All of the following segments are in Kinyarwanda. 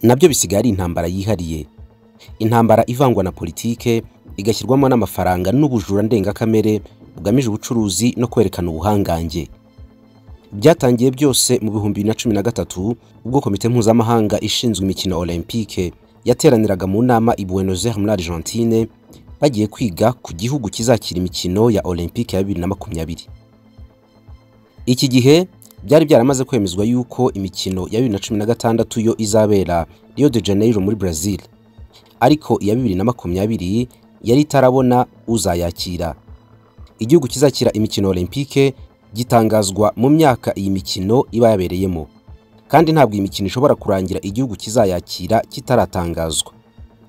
nabyo bisigaye ari intambara yihariye intambara ivangwa na politike igashyirwamo n'amafaranga n'ubujura ndengakamere bugamije ubucuruzi no kwerekana ubuhangange byatangiye byose mu bihumbi bibiri na cumi na gatatu ubwo komite mpuzamahanga ishinzwe imikino olympique yateraniraga mu nama i Buenos Aires muri Argentine bagiye kwiga ku gihugu kizakira imikino ya olympique ya bibiri na makumyabiri iki gihe byari byaramaze kwemezwa yuko imikino ya bibiri na cumi na gatandatu yo izabera Rio de Janeiro muri Brazil ariko iya bibiri na makumyabiri yari itarabona uzayakira igihugu kizakira imikino olympique gitangazwa mu myaka iyi mikino iba yabereyemo kandi ntabwo iyi mikino ishobora kurangira igihugu kizayakira kitaratangazwa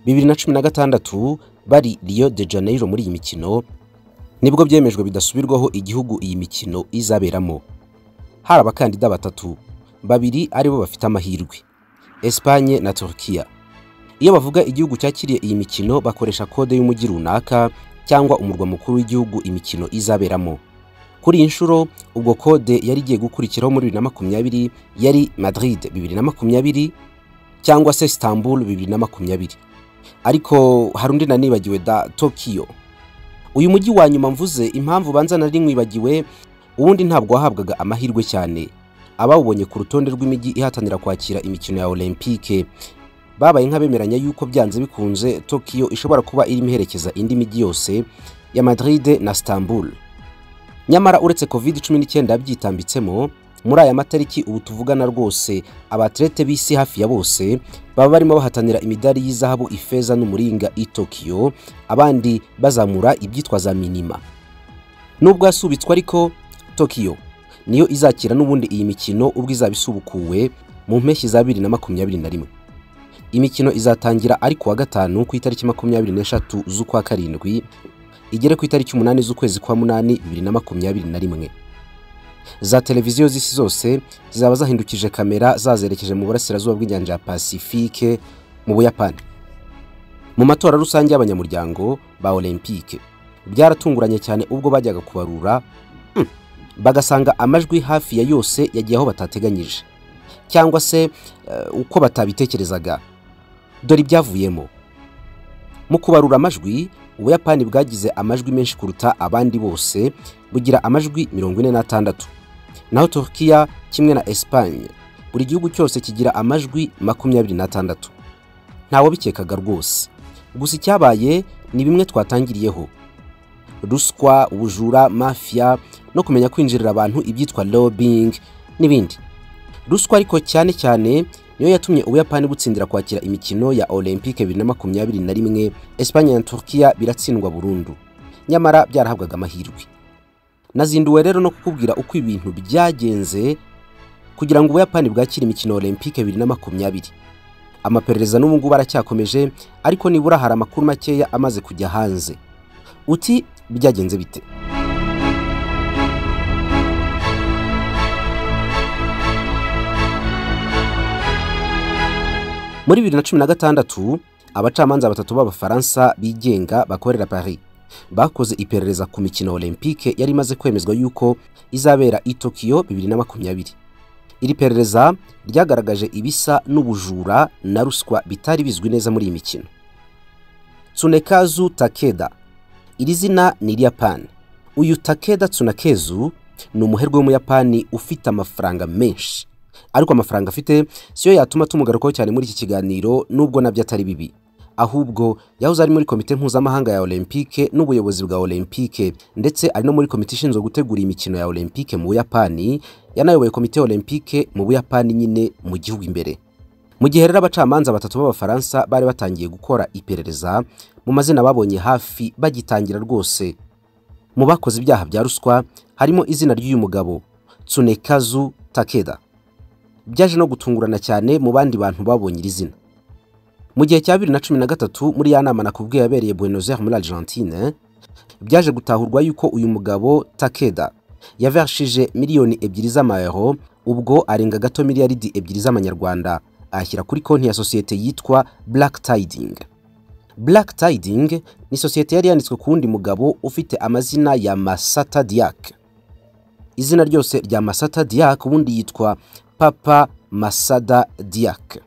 bibiri na cumi na gatandatu bari Rio de Janeiro muri iyi mikino nibwo byemejwe bidasubirwaho igihugu iyi mikino izaberamo hari abakandida batatu babiri aribo bafite amahirwe Espagne na Turkiya iyo bavuga igihugu cyakiriye iyi mikino bakoresha kode y'umujyi runaka cyangwa umurwa mukuru w'igihugu imikino izaberamo kuri iyi nshuro ubwo kode yari igiye gukurikiraho muri bibiri na makumyabiri yari Madrid bibiri na makumyabiri cyangwa se Istanbul bibiri na makumyabiri ariko hari undi nanibagiwe da Tokyo uyu mujyi wa nyuma mvuze impamvu banza nari mwibagiwe ubundi ntabwo wahabwaga amahirwe cyane abawubonye ku rutonde rw'imijyi ihatanira kwakira imikino ya olympique babaye nk'abemeranya yuko byanze bikunze Tokyo ishobora kuba irimo iherekeza indi mijyi yose ya Madrid na Istanbul nyamara uretse covid cumi n'icyenda yabyitambitsemo muri aya matariki ubu tuvugana rwose abaterete b'isi hafi ya bose baba barimo bahatanira imidari y'izahabu ifeza n'umuringa i Tokyo abandi bazamura ibyitwa za minima nubwo yasubitswe ariko Tokyo niyo izakira n'ubundi iyi mikino ubwo izaba isubukuwe mu mpeshyi za bibiri na makumyabiri na rimwe imikino izatangira ari kuwa gatanu ku itariki makumyabiri n'eshatu z'ukwa karindwi igere ku itariki umunani z'ukwezi kwa munani bibiri na makumyabiri na rimwe za televiziyo z'isi zose zizaba zahindukije kamera zazerekeje mu burasirazuba bw'inyanja ya pasifike mu buyapani mu matora rusange y'abanyamuryango ba olympique byaratunguranye cyane ubwo bajyaga kubarura bagasanga amajwi hafi ya yose yagiye aho batateganyije cyangwa se uko batabitekerezaga dore ibyavuyemo mu kubarura amajwi ubuyapani bwagize amajwi menshi kuruta abandi bose bugira amajwi mirongo ine n'atandatu naho Turkiya kimwe na Espagne buri gihugu cyose kigira amajwi makumyabiri n'atandatu ntawe bikekaga rwose gusa icyabaye ni bimwe twatangiriyeho ruswa ubujura mafiya no kumenya kwinjirira abantu ibyitwa lobbying n'ibindi ruswa ariko cyane cyane niyo yatumye ubuyapani butsindira kwakira imikino ya olympique bibiri na makumyabiri na rimwe Espagne na Turkiya biratsindwa burundu nyamara byarahabwaga amahirwe nazinduwe rero no kukubwira uko ibintu byagenze kugira ngo ubuyapani bwakire imikino olympique bibiri na makumyabiri amaperereza n'ubu ngubu aracyakomeje ariko nibura hari amakuru makeya amaze kujya hanze uti byagenze bite muri bibiri na cumi na gatandatu abacamanza batatu b'abafaransa bigenga bakorera paris bakoze iperereza ku mikino olympique yari imaze kwemezwa yuko izabera i tokiyo bibiri na makumyabiri iri perereza ryagaragaje ibisa n'ubujura na ruswa bitari bizwi neza muri iyi mikino tsunekazu takeda iri zina ni iryapani uyu takeda tsunakezu ni umuherwe w'umuyapani ufite amafaranga menshi ariko amafaranga afite siyo yatuma tumugarukaho cyane muri iki kiganiro nubwo nabyo atari bibi ahubwo yahoze ari muri komite mpuzamahanga ya olympique n'ubuyobozi bwa olympique ndetse ari no muri komite ishinzwe gutegura imikino ya olympique mu buyapani yanayoboye komite olympique mu buyapani nyine mu gihugu imbere mu gihe rero abacamanza batatu b'abafaransa bari batangiye gukora iperereza mu mazina babonye hafi bagitangira rwose mu bakoze ibyaha bya ruswa harimo izina ry'uyu mugabo tsunekazu takeda byaje no gutungurana cyane mu bandi bantu babonye iri zina mu gihe cya bibiri na cumi na gatatu muri ya nama nakubwiye yabereye Buenos Aires muri Argentine byaje gutahurwa yuko uyu mugabo takeda yavershije miliyoni ebyiri z'amayero ubwo arenga gato miliyaridi ebyiri z'amanyarwanda ashyira kuri konti ya sosiyete yitwa Black Tiding. Black Tiding ni sosiyete yari yanditswe ku wundi mugabo ufite amazina ya Masata Diak. izina ryose rya masata diak ubundi yitwa papa masada diak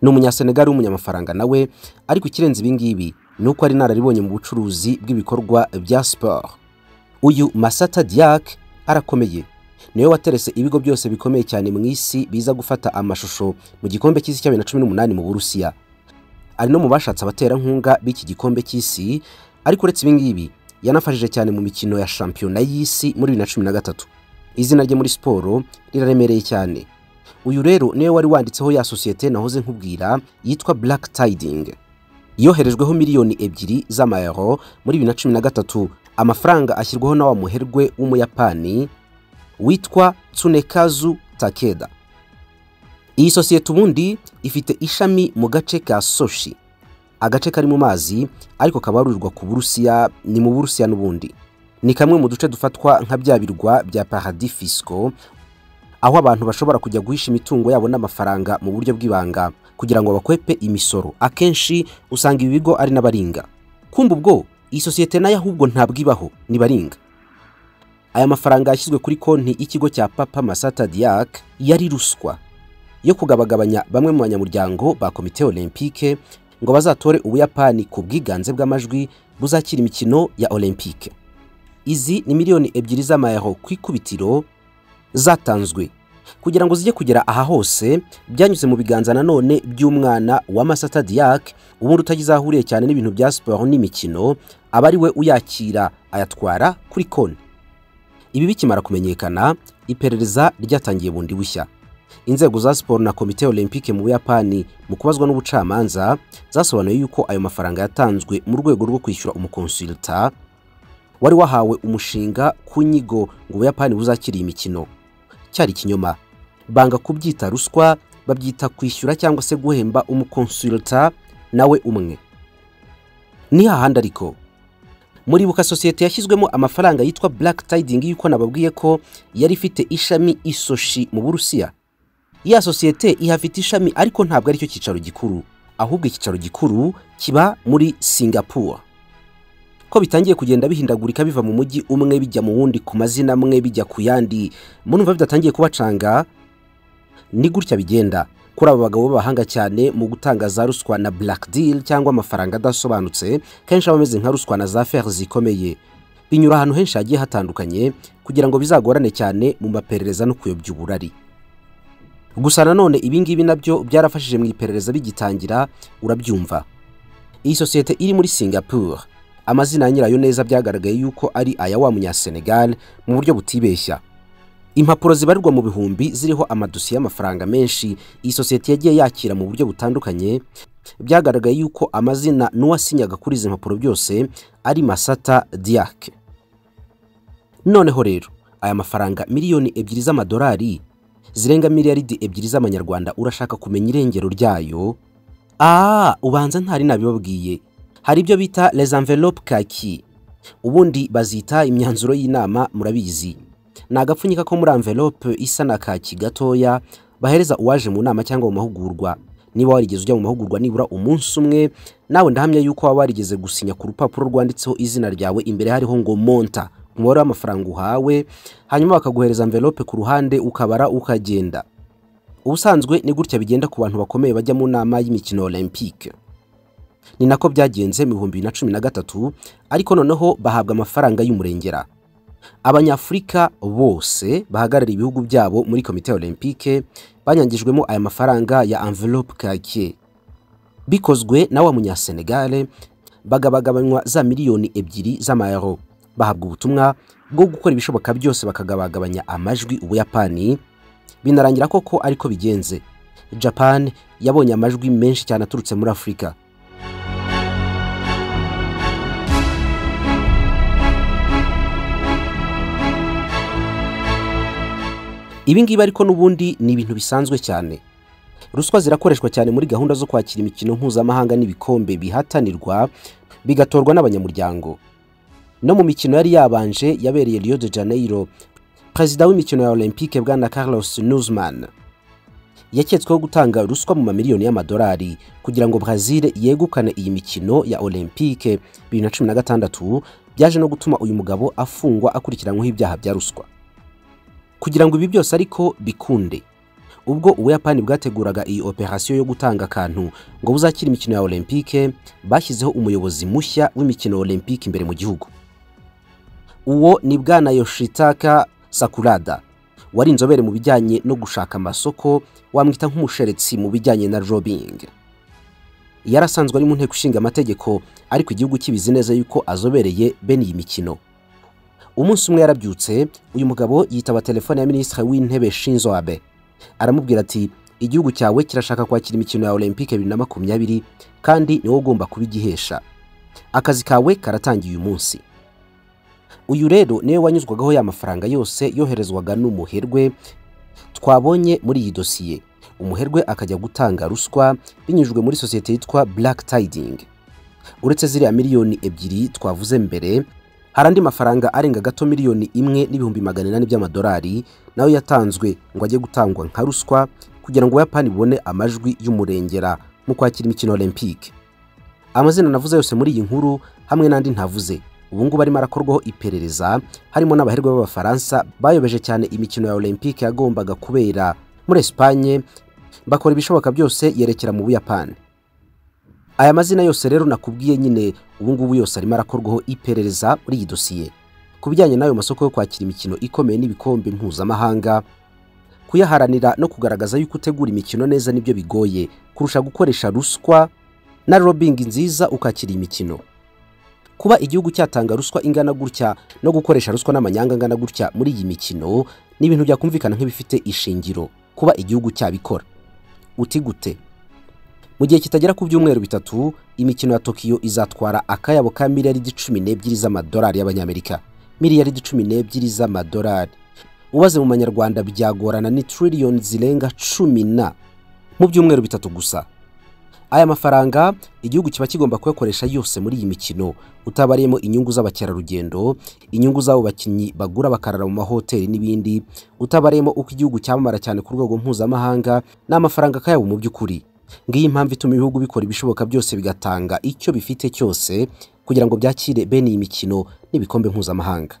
ni umunyasenegali w'umunyamafaranga nawe ariko ikirenze ibi ngibi ni uko ari inararibonye mu bucuruzi bw'ibikorwa bya siporo uyu masata diak arakomeye niwe waterese ibigo byose bikomeye cyane mu isi biza gufata amashusho mu gikombe cy'isi cya bibiri na cumi n'umunani mu burusiya ari no mu bashatse abaterankunga b'iki gikombe cy'isi ariko uretse ibi ngibi yanafashije cyane mu mikino ya shampiyona y'isi muri bibiri na cumi na gatatu izina rye muri siporo riraremereye cyane uyu rero niwe wari wanditseho ya sosiyete nahoze nkubwira yitwa black tiding yoherejweho miliyoni ebyiri z'amayero muri bibiri na cumi na gatatu amafaranga ashyirwaho na wa muherwe w'umuyapani witwa tsunekazu takeda iyi sosiyete ubundi ifite ishami mu gace ka soshi agace kari mu mazi ariko kabarurirwa ku burusiya ni mu burusiya n'ubundi ni kamwe mu duce dufatwa nka bya birwa bya paradis fisco aho abantu bashobora kujya guhisha imitungo yabo n'amafaranga mu buryo bw'ibanga kugira ngo bakwepe imisoro akenshi usanga ibi bigo ari n'abaringa kumva ubwo iyi sosiyete nayo ahubwo ntabwo ibaho ni baringa aya mafaranga yashyizwe kuri konti y'ikigo cya papa masata diak yari ruswa yo kugabagabanya bamwe mu banyamuryango ba komite olympique ngo bazatore ubuyapani ku bwiganze bw'amajwi buzakira imikino ya olympique izi ni miliyoni ebyiri z'amayero ku ikubitiro zatanzwe kugira ngo zijye kugera aha hose byanyuze mu biganza nanone by'umwana wa masata diak ubundi utagize aho ahuriye cyane n'ibintu bya siporo n'imikino aba ari we uyakira ayatwara kuri konti ibi bikimara kumenyekana iperereza ryatangiye bundi bushya inzego za siporo na komite olympique mu buyapani mu kubazwa n'ubucamanza zasobanuye yuko ayo mafaranga yatanzwe mu rwego rwo kwishyura umukonsulta wari wahawe umushinga ku nyigo ngo ubuyapani buzakire iyi mikino cyari ikinyoma banga kubyita ruswa babyita kwishyura cyangwa se guhemba umukonsulta nawe umwe ni hahandi ariko muribuka sosiyete yashyizwemo amafaranga yitwa black tiding y'uko nababwiye ko yari ifite ishami isoshi mu burusiya ya sosiyete ihafite ishami ariko ntabwo aricyo cyicaro gikuru ahubwo icyicaro gikuru kiba muri singapore ko bitangiye kugenda bihindagurika biva mu mujyi umwe bijya mu wundi ku mazina amwe bijya ku yandi murumva bidatangiye kubacanga ni gutya bigenda kuri aba bagabo b'abahanga cyane mu gutanga za ruswa na black deal cyangwa amafaranga adasobanutse kenshi aba ameze nka ruswa na za fer zikomeye binyura ahantu henshi hagiye hatandukanye kugira ngo bizagorane cyane mu maperereza no kuyobya uburari gusa nanone ibi ngibi nabyo byarafashije mu iperereza bigitangira urabyumva iyi sosiyete iri muri singapore amazina ya nyirayo neza byagaragaye yuko ari aya wa munyasenegal mu buryo butibeshya impapuro zibarirwa mu bihumbi ziriho amadosiye y'amafaranga menshi iyi sosiyete yagiye yakira mu buryo butandukanye byagaragaye yuko amazina n'uwasinyaga kuri izi mpapuro byose ari masata diake noneho rero aya mafaranga miliyoni ebyiri z'amadolari zirenga miliyaridi ebyiri z'amanyarwanda urashaka kumenya irengero ryayo aa ubanza ntari nabibabwiye hari ibyo bita les enveloppe kaki ubundi bazita imyanzuro y'inama murabizi ni agapfunyika ko muri anvelope isa na kaki gatoya bahereza uwaje mu nama cyangwa mu mahugurwa niba warigeze ujya mu mahugurwa nibura umunsi umwe nawe ndahamya yuko waba warigeze gusinya ku rupapuro rwanditseho izina ryawe imbere hariho ngo monta umubare w'amafaranga uhawe hanyuma bakaguhereza anvelope ku ruhande ukabara ukagenda ubusanzwe ni gutya bigenda ku bantu bakomeye bajya mu nama y'imikino olympique ni nako byagenze mu bihumbi bibiri na cumi na gatatu ariko noneho bahabwa amafaranga y'umurengera abanyafurika bose bahagarariye ibihugu byabo muri komite olympique banyangijwemo aya mafaranga ya envelope kake bikozwe na wa munyasenegale bagabagabanywa za miliyoni ebyiri z'amayero bahabwa ubutumwa bwo gukora ibishoboka byose bakagabagabanya amajwi ubuyapani binarangira koko ariko bigenze japan yabonye amajwi menshi cyane aturutse muri afurika ibi ngibi ariko n'ubundi ni ibintu bisanzwe cyane ruswa zirakoreshwa cyane muri gahunda zo kwakira imikino mpuzamahanga n'ibikombe bihatanirwa bigatorwa n'abanyamuryango no mu mikino yari yabanje yabereye Rio de Janeiro perezida w'imikino ya Olympique bwana Carlos Nuzman yaketsweho gutanga ruswa mu mamiliyoni y'amadolari kugira ngo Brazil yegukane iyi mikino ya Olympique 2016 byaje no gutuma uyu mugabo afungwa akurikiranyweho ibyaha bya ruswa kugira ngo ibi byose ariko bikunde ubwo ubuyapani bwateguraga iyi operasiyo yo gutanga akantu ngo buzakire imikino ya olympique bashyizeho umuyobozi mushya w'imikino ya olympique imbere mu gihugu uwo ni bwana yoshitaka sakurada wari inzobere mu bijyanye no gushaka amasoko wamwita nk'umusheretsi mu bijyanye na robing yari asanzwe ari mu nteko ishinga amategeko ariko igihugu kibizi neza yuko azobereye bene iyi mikino umunsi umwe yarabyutse uyu mugabo yitaba telefone ya minisitiri w'intebe shinzo abe aramubwira ati igihugu cyawe kirashaka kwakira imikino ya olympique bibiri na makumyabiri kandi niwo ugomba kubigihesha akazi kawe karatangiye uyu munsi uyu rero niwe wanyuzwagaho ya mafaranga yose yoherezwaga n'umuherwe twabonye muri iyi dosiye umuherwe akajya gutanga ruswa binyujijwe muri sosiyete yitwa black tiding uretse ziriya miliyoni ebyiri twavuze mbere hari andi mafaranga arenga gato miliyoni imwe n'ibihumbi magana inani by'amadolari nayo yatanzwe ngo ajye gutangwa nka ruswa kugira ngo ubuyapani bubone amajwi y'umurengera mu kwakira imikino olympique amazina navuze yose muri iyi nkuru hamwe n'andi ntavuze ubu ngubu arimo arakorwaho iperereza harimo n'abaherwe b'abafaransa bayobeje cyane imikino ya olympique yagombaga kubera muri esipanye bakora ibishoboka byose yerekera mu buyapani aya mazina yose rero nakubwiye nyine ubu ngubu yose arimo arakorwaho iperereza muri iyi dosiye ku bijyanye n'ayo masoko yo kwakira imikino ikomeye n'ibikombe mpuzamahanga kuyaharanira no kugaragaza yuko utegura imikino neza nibyo bigoye kurusha gukoresha ruswa na robingi nziza ukakira imikino kuba igihugu cyatanga ruswa ingana gutya no gukoresha ruswa n'amanyanga angana gutya muri iyi mikino ni ibintu byakumvikana nk'ibifite ishingiro kuba igihugu cyabikora uti gute mu gihe kitagera ku byumweru bitatu imikino ya tokiyo izatwara akayabo ka miliyaridi cumi n'ebyiri z'amadolari y'abanyamerika miliyaridi cumi n'ebyiri z'amadolari ubaze mu manyarwanda byagorana ni tiririyoni zirenga cumi na mu byumweru bitatu gusa aya mafaranga igihugu kiba kigomba kuyakoresha yose muri iyi mikino utabariyemo inyungu z'abakerarugendo inyungu z'abo bakinnyi bagura bakarara mu mahoteli n'ibindi utabariyemo uko igihugu cyamamara cyane ku rwego mpuzamahanga n'amafaranga akayabo mu by'ukuri ngiyi impamvu ituma ibihugu bikora ibishoboka byose bigatanga icyo bifite cyose kugira ngo byakire bene iyi mikino n'ibikombe mpuzamahanga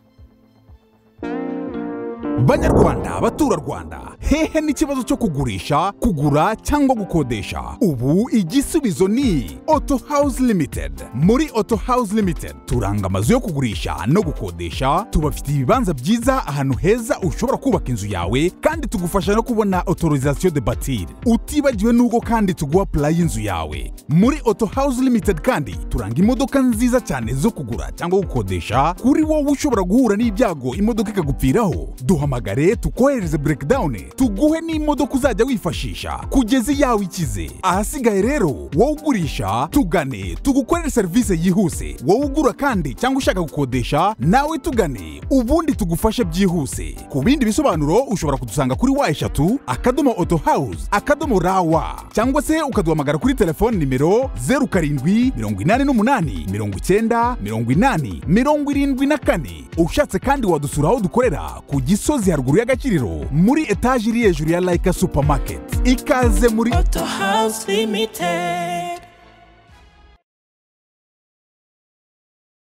banyarwanda baturarwanda hehe n'ikibazo cyo kugurisha kugura cyangwa gukodesha ubu igisubizo ni auto house limited muri auto house limited turanga amazu yo kugurisha no gukodesha tubafitiye ibibanza byiza ahantu heza ushobora kubaka inzu yawe kandi tugufasha no kubona autorisation de batir utibagiwe n'ubwo kandi tuguha pulayi y'inzu yawe muri auto house limited kandi turanga imodoka nziza cyane zo kugura cyangwa gukodesha kuri wowe ushobora guhura n'ibyago imodoka ikagupfiraho duhamagare tukohereze breakdown tuguhe n'imodoka uzajya wifashisha kugeza iyawe ikize ahasigaye rero wowe ugurisha tugane tugukorere serivisi yihuse wowe ugura kandi cyangwa ushaka gukodesha nawe tugane ubundi tugufashe byihuse ku bindi bisobanuro ushobora kudusanga kuri wa eshatu akadomo auto house akadomo rawa cyangwa se ukaduhamagara kuri telefone nimero zeru karindwi mirongo inani n'umunani mirongo icyenda mirongo inani mirongo irindwi na kane ushatse kandi wadusura aho dukorera ku gisozi haruguru y'agakiriro muri etaje iri hejuru ya layika supamaketi ikaze muri Auto House Limited.